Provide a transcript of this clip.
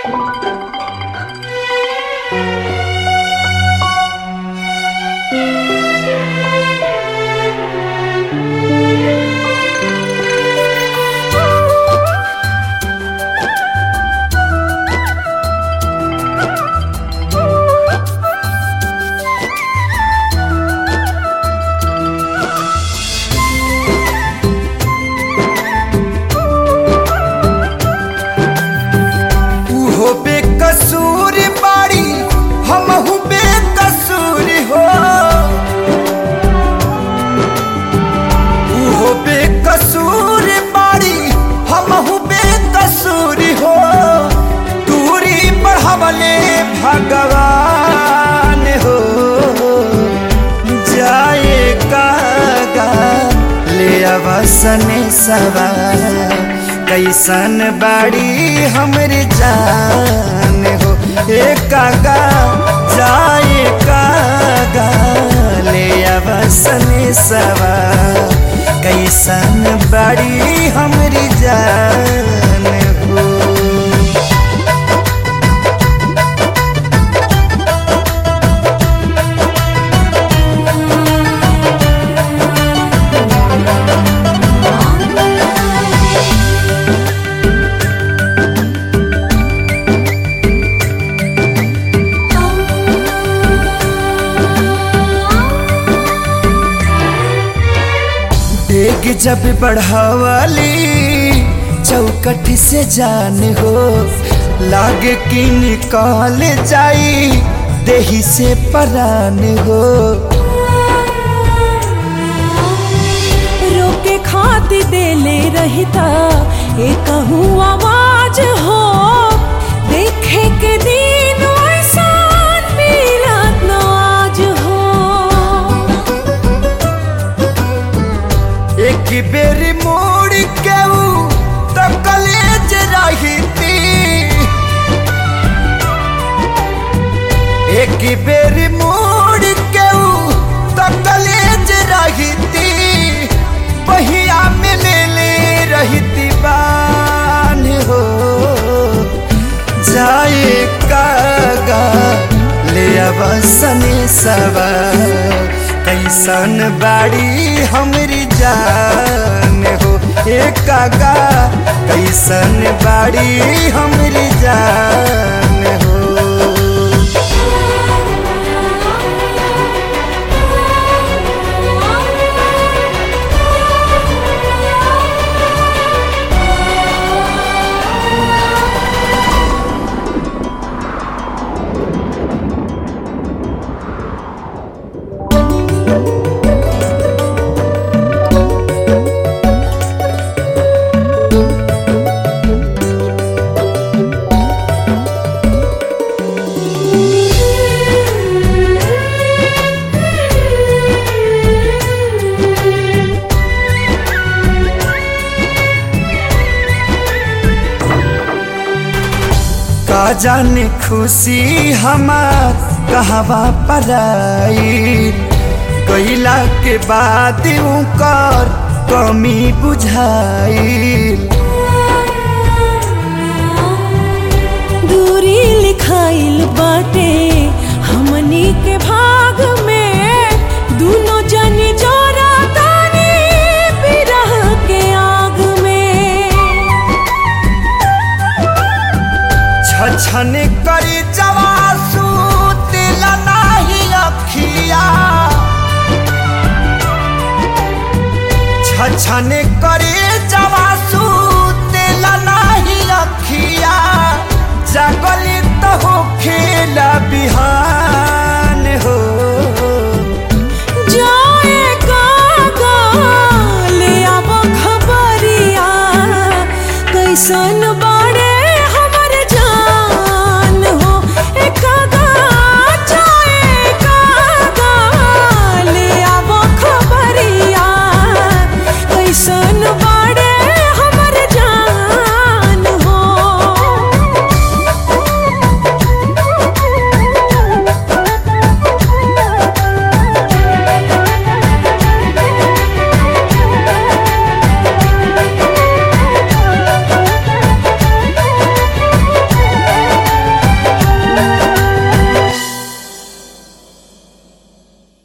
उहो बेकसूर बाड़ी हमहू बेकसूर हो उहो बेकसूर बाड़ी हमहू बेकसूर हो दूरी बढ़ावले भगवान हो जाए कागा ले अवसन सवार कैसन बाड़ी हमर जान हो ए कागा जाए कागा ले अवसन सवार कैसन बाड़ी हमर जान हो डेग जब बढ़ावाली चौकट से जान हो लागे कि निकाल जाई देही से परान हो रोके खाती देले रहता एक आवाज हो देखे के दिन ऐसान मिलत न आज हो एक बेर मोड़ के ऊ तो कलेज रही एक बेर मोड़ के ऊ तो कलेज रही बहिया में ले ले रहती बान हो जाए कागा ले अवसने सवा कैसन बाड़ी हमरी जान हो ए कागा कैसन बाड़ी हमरी जान हो का जाने खुशी हमार कहवा पराई गईला के बाद कर कमी बुझाई दूरी लिखाइल बाटे हमनी के भाग में दोनों जन जोरा तानी बिरह के आग में छछन करी जवासू दिल नाही अखिया छछन करी जवासू